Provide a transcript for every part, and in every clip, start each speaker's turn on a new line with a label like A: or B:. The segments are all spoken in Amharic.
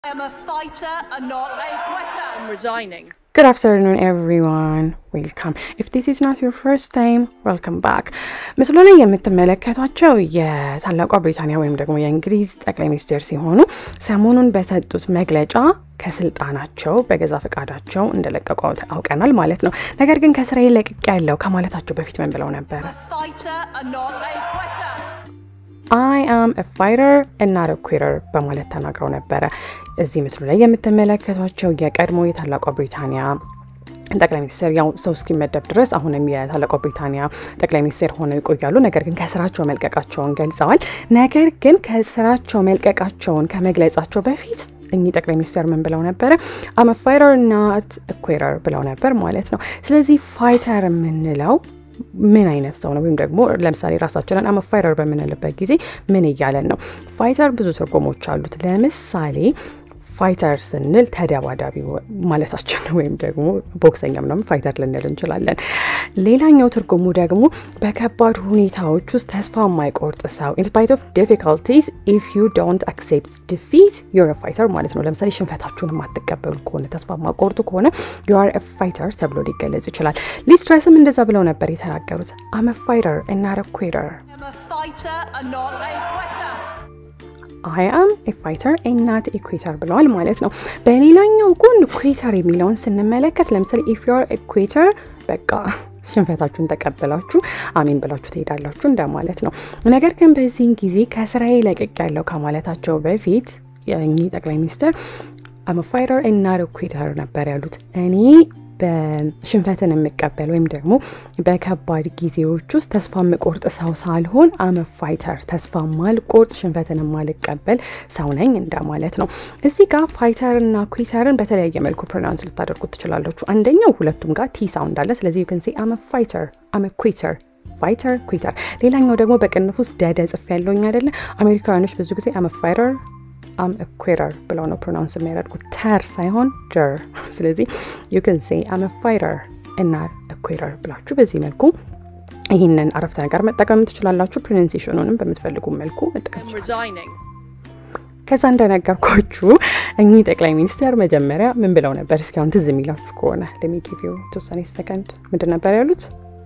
A: I am a fighter and not a quitter. I'm resigning.
B: Good afternoon, everyone. Welcome. If this is not your first time, welcome back. ምስሉ ላይ የምትመለከቷቸው የታላቋ ብሪታንያ ወይም ደግሞ የእንግሊዝ ጠቅላይ ሚኒስትር ሲሆኑ ሰሞኑን በሰጡት መግለጫ ከስልጣናቸው በገዛ ፈቃዳቸው እንደለቀቁ አውቀናል ማለት ነው። ነገር ግን ከስራዬ ለቅቄ ያለው ከማለታቸው በፊት ምን ብለው ነበረ?
A: A fighter and not a quitter.
B: አይ አም አ ፋይተር እና ኩዊተር በማለት ተናግረው ነበረ። እዚህ ምስሉ ላይ የምትመለከቷቸው የቀድሞ የታላቋ ብሪታንያ ጠቅላይ ሚኒስትር ያው ሰው እስኪመደብ ድረስ አሁንም የታላቋ ብሪታንያ ጠቅላይ ሚኒስትር ሆነው ይቆያሉ። ነገር ግን ከስራቸው መልቀቃቸውን ገልጸዋል። ነገር ግን ከስራቸው መልቀቃቸውን ከመግለጻቸው በፊት እኚህ ጠቅላይ ሚኒስትር ምን ብለው ነበረ? አም ፋይተር ናት ኩዊተር ብለው ነበር ማለት ነው። ስለዚህ ፋይተር የምንለው ምን አይነት ሰው ነው? ወይም ደግሞ ለምሳሌ ራሳችንን አመ ፋይተር በምንልበት ጊዜ ምን እያለን ነው? ፋይተር ብዙ ትርጉሞች አሉት። ለምሳሌ ፋይተር ስንል ተደባዳቢ ማለታችን ነው። ወይም ደግሞ ቦክሰኛ ምናምን ፋይተር ልንል እንችላለን። ሌላኛው ትርጉሙ ደግሞ በከባድ ሁኔታዎች ውስጥ ተስፋ የማይቆርጥ ሰው ኢንስፓይት ኦፍ ዲፊካልቲስ ኢፍ ዩ ዶንት አክሴፕት ዲፊት ዩር ፋይተር ማለት ነው። ለምሳሌ ሽንፈታችሁን የማትቀበሉ ከሆነ ተስፋ የማቆርጡ ከሆነ ዩ አር ፋይተር ተብሎ ሊገለጽ ይችላል። ሊስትረስም እንደዛ ብለው ነበር የተናገሩት አመ ፋይተር እና ኩዊተር
A: I am a fighter and not a quitter.
B: አይ አም ኤ ፋይተር ናት ኤ ኩዊተር ብለዋል ማለት ነው። በሌላኛው ጎን ኩዊተር የሚለውን ስንመለከት ለምሳሌ ኢፍ ዩር ኤ ኩዊተር በቃ ሽንፈታችሁን ተቀብላችሁ አሜን ብላችሁ ትሄዳላችሁ እንደማለት ነው። ነገር ግን በዚህን ጊዜ ከስራዬ ለቅቅ ያለው ከማለታቸው በፊት የእኚህ ጠቅላይ ሚኒስትር አም ፋይተር ናት ኩዊተር ነበር ያሉት እኔ በሽንፈትን የምቀበል ወይም ደግሞ በከባድ ጊዜዎች ውስጥ ተስፋ የምቆርጥ ሰው ሳልሆን አመ ፋይተር ተስፋ ማልቆርጥ ሽንፈትን የማልቀበል ሰው ነኝ እንደማለት ነው። እዚህ ጋር ፋይተር እና ኩዊተርን በተለያየ መልኩ ፕሮናንስ ልታደርጉት ትችላላችሁ። አንደኛው ሁለቱም ጋር ቲ ሳውንድ አለ። ስለዚህ ዩክን ሴ አመ ፋይተር አመ ኩዊተር ፋይተር ኩዊተር። ሌላኛው ደግሞ በቅንፍ ውስጥ ደደ ጽፍ ያለውኝ አይደለ? አሜሪካውያኖች ብዙ ጊዜ አመ ፋይተር አም ኩዊተር ብለው ነው ፕሮናውንስ የሚያደርጉት ተር ሳይሆን ጀር። ስለዚህ ዩ ክን ሴ አም ፋይተር እና ኩዊተር ብላችሁ በዚህ መልኩ ይህንን አረፍተ ነገር መጠቀም ትችላላችሁ። ፕሮናንሴሽኑንም በምትፈልጉ መልኩ መጠቀም
A: I'm resigning.
B: ከዛ እንደነገርኳችሁ እኚህ ጠቅላይ ሚኒስትር መጀመሪያ ምን ብለው ነበር? እስኪ አሁን ትዝ የሚላችሁ ከሆነ ለሚጊቪው የተወሰነ ሰከንድ ምንድን ነበር ያሉት?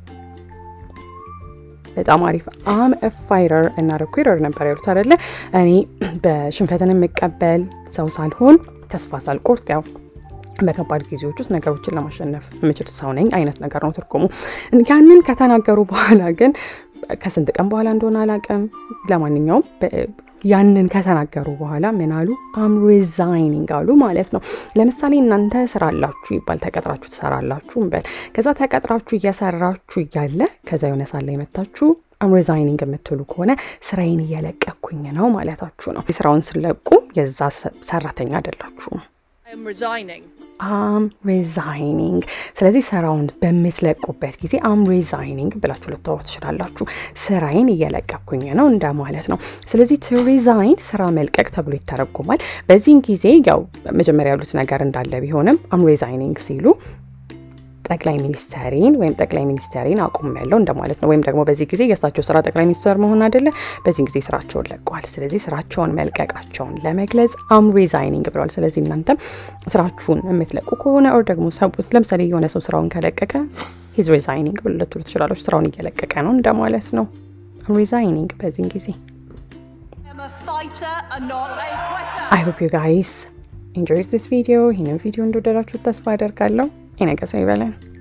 B: በጣም አሪፍ አም ፋይተር እና ኩዊተር ነበር ያሉት አይደለ? እኔ በሽንፈትን የምቀበል ሰው ሳልሆን ተስፋ ሳልቆርጥ ያው በከባድ ጊዜዎች ውስጥ ነገሮችን ለማሸነፍ የምችል ሰው ነኝ አይነት ነገር ነው ትርጉሙ። ያንን ከተናገሩ በኋላ ግን ከስንት ቀን በኋላ እንደሆነ አላውቅም። ለማንኛውም ያንን ከተናገሩ በኋላ ምን አሉ? አም ሪዛይኒንግ አሉ ማለት ነው። ለምሳሌ እናንተ ስራ አላችሁ ይባል ተቀጥራችሁ ትሰራላችሁ እንበል። ከዛ ተቀጥራችሁ እየሰራችሁ እያለ ከዛ የሆነ ሳለ የመታችሁ አም ሪዛይኒንግ የምትሉ ከሆነ ስራዬን እየለቀኩኝ ነው ማለታችሁ ነው። ስራውን ስለቁ የዛ ሰራተኛ አይደላችሁም።
A: I am resigning.
B: አም ሪዛይኒንግ። ስለዚህ ስራውን በምትለቁበት ጊዜ አም ሪዛይኒንግ ብላችሁ ልታወሩ ትችላላችሁ። ስራዬን እየለቀኩኝ ነው እንደማለት ነው። ስለዚህ ቱ ሪዛይን ስራ መልቀቅ ተብሎ ይተረጉማል። በዚህን ጊዜ ያው መጀመሪያ ያሉት ነገር እንዳለ ቢሆንም አም ሪዛይኒንግ ሲሉ ጠቅላይ ሚኒስተሪን ወይም ጠቅላይ ሚኒስተሪን አቁም ያለው እንደማለት ነው። ወይም ደግሞ በዚህ ጊዜ የእሳቸው ስራ ጠቅላይ ሚኒስተር መሆን አይደለ፣ በዚህ ጊዜ ስራቸውን ለቀዋል። ስለዚህ ስራቸውን መልቀቃቸውን ለመግለጽ አም ሪዛይኒንግ ብለዋል። ስለዚህ እናንተም ስራችሁን የምትለቁ ከሆነ ኦር ደግሞ ለምሳሌ የሆነ ሰው ስራውን ከለቀቀ ሂዝ ሪዛይኒንግ ብሎ ልትሉ ትችላለች። ስራውን እየለቀቀ ነው እንደማለት ነው። አም ሪዛይኒንግ በዚህን ጊዜ
A: I am a fighter and not a quitter.
B: አይ ሆፕ ዩ ጋይስ ኢንጆይስ ዲስ ቪዲዮ። ይህንን ቪዲዮ እንደወደዳችሁ ተስፋ አደርጋለሁ። የነገ ሰው ይበለን።